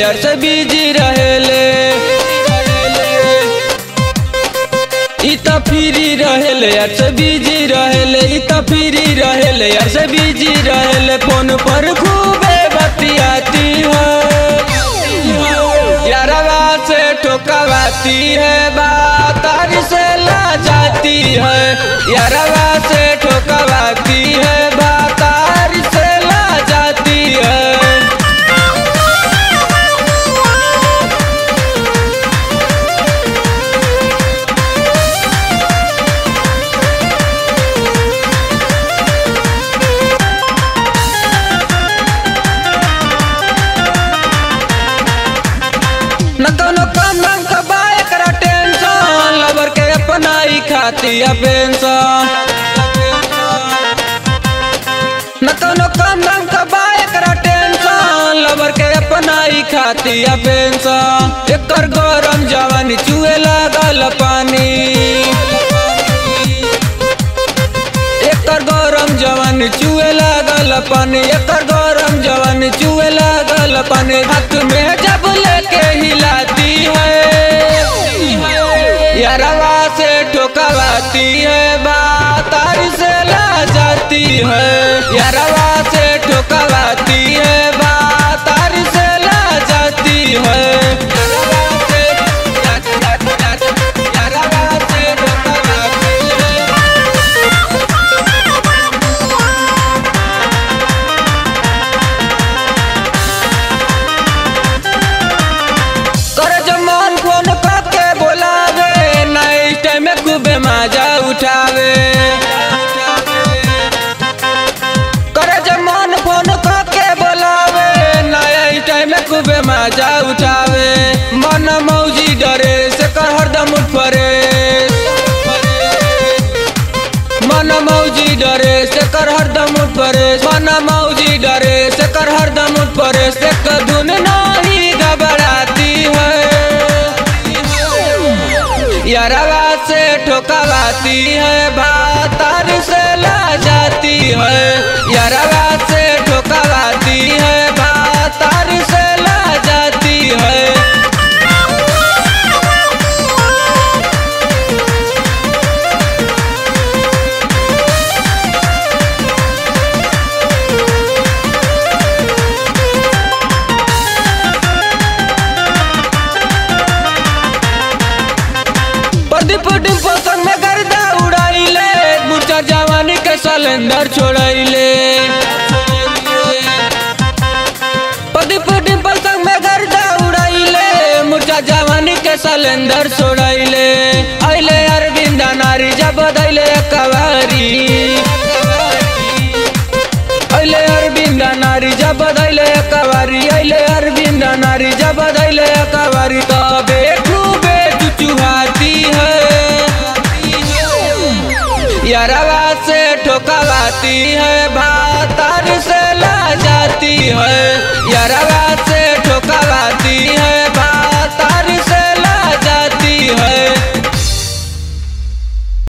यार से बिजी रहेले इ त फ्री रहेले यार से बिजी रहेले इ त फ्री रहेले यार से बिजी रहेले फोन पर खूबे बतियाती है यारवा से ठोकवाती है बात तारी से ला जाती है यारवा से ठोकवाती है बात तारी से ला जाती है न कोनो काम धाम का बा एकरा टेंशन लवर के अपना ही खाती है पेंशन न कोनो काम धाम का बा एकरा टेंशन लवर के अपना ही खाती है पेंशन एकर गरम जवानी चुए लागल पानी एकर गरम जवानी चुए लागल पानी एकर गरम जवानी चुए लागल पानी हाथ में जब लेके हिलाती है यारवा से ठोकवाती है बात तारी से ला जाती है यारवा से ठोकवाती है बात तारी से ला जाती है यारवा से यारवा से ठोकवाती है कर जमान फोन करके बोलावे नाइट टाइम में खूबे मजा उठावे कर जमान फोन करके बोलावे नाइट टाइम में खूबे मजा उठावे मन मौजी डरे से कर हरदम उठ परे मन मौजी डरे से कर हरदम उठ परे मन मौजी डरे से कर हरदम उठ परे से कदुन नहीं घबराती है यारवा से ठोकवाती है भातार से ला जाती है यारवा से ठोकवाती है भातार से ला जाती है प्रदीप डिम्पल संग में गर्दा उड़ाइले मुर्चा जवानी के सिलेंडर छोड़ाइले प्रदीप डिम्पल संग में गर्दा उड़ाइले मुर्चा जवानी के सिलेंडर छोड़ाइले अइले अरविंद नारी जब दैले कवारी अइले अरविंद नारी जब दैले कवारी अइले अरविंद नारी जब दैले कवारी तबे खूबे चुचुहाती है यारवा से ठोकवाती है भातार से ला जाती है